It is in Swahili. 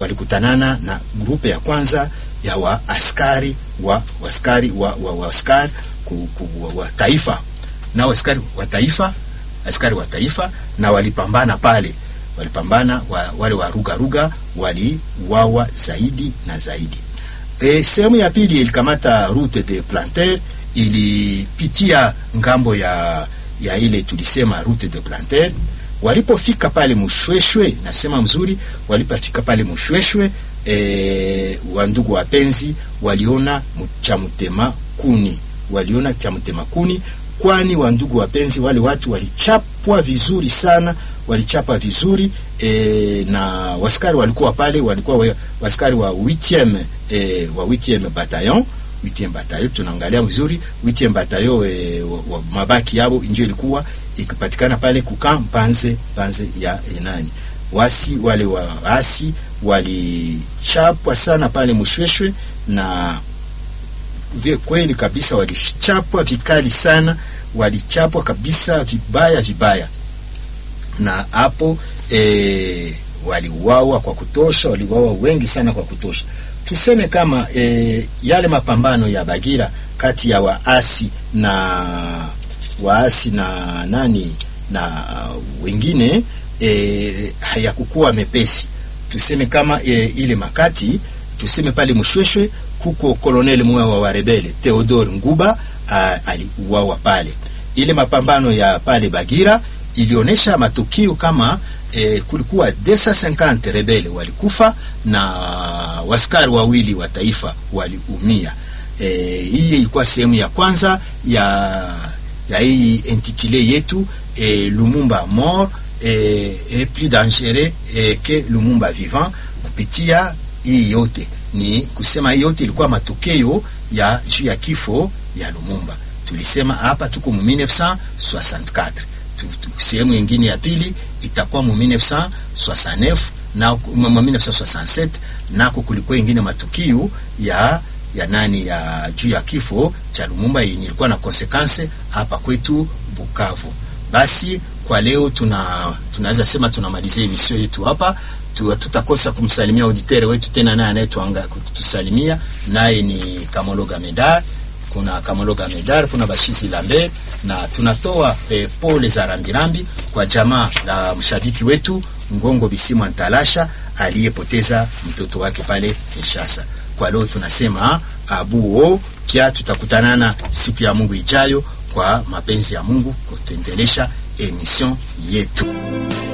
walikutanana na grupe ya kwanza ya wa askari wa askari wa, wa, wa askari ku, ku, wa, wa taifa na askari wa taifa askari wa taifa na walipambana pale walipambana wa, wale wa ruga ruga waliwawa zaidi na zaidi e, sehemu ya pili ilikamata route de planter ilipitia ngambo ya ya ile tulisema route de planter walipofika pale Mushweshwe, nasema mzuri, walipofika pale Mushweshwe e, wandugu wapenzi waliona cha mtema kuni, waliona cha mtema kuni, kwani wandugu wapenzi, wale watu walichapwa vizuri sana, walichapa vizuri e, na waskari walikuwa pale, walikuwa waskari wa 8e e, wa 8e bataillon 8e bataillon, tunaangalia vizuri 8e bataillon e, wa, wa, mabaki yao ndio ilikuwa ikipatikana pale kukaa panze panze ya enani wasi wale waasi walichapwa sana pale Mushweshwe na vye kweli kabisa walichapwa vikali sana, walichapwa kabisa vibaya vibaya, na hapo e, waliuawa kwa kutosha, waliuawa wengi sana kwa kutosha. Tuseme kama e, yale mapambano ya Bagira kati ya waasi na waasi na nani na wengine e, hayakukuwa mepesi. Tuseme kama e, ile makati tuseme pale Mshweshwe kuko koloneli mmoja wa warebele Theodore Nguba aliuawa pale. Ile mapambano ya pale Bagira ilionyesha matukio kama e, kulikuwa 250 rebele walikufa na waskari wawili wa taifa waliumia. E, hii ilikuwa sehemu ya kwanza ya ya hii intitulé yetu e, Lumumba mort e, e plus dangereux e, que Lumumba vivant. Kupitia hii yote ni kusema hii yote ilikuwa matokeo ya juu ya kifo ya Lumumba. Tulisema hapa tuko mu 1964 sehemu nyingine ya pili itakuwa mu 1969 na mu 1967 nako kulikuwa ingine matukio ya ya nani ya juu ya kifo cha Lumumba yenye ilikuwa na konsekanse hapa kwetu Bukavu. Basi kwa leo tuna tunaweza sema tunamalizia emission yetu hapa tu, tutakosa kumsalimia auditere wetu tena, naye anayetuanga kutusalimia naye ni Kamologa Medar. Kuna Kamologa Medar, kuna Bashisi Lambe na tunatoa eh, pole za rambirambi kwa jamaa la mshabiki wetu Ngongo Bisimu Antalasha aliyepoteza mtoto wake pale Kinshasa. Kwa leo tunasema abuo pia, tutakutanana siku ya Mungu ijayo kwa mapenzi ya Mungu kutuendelesha emission yetu.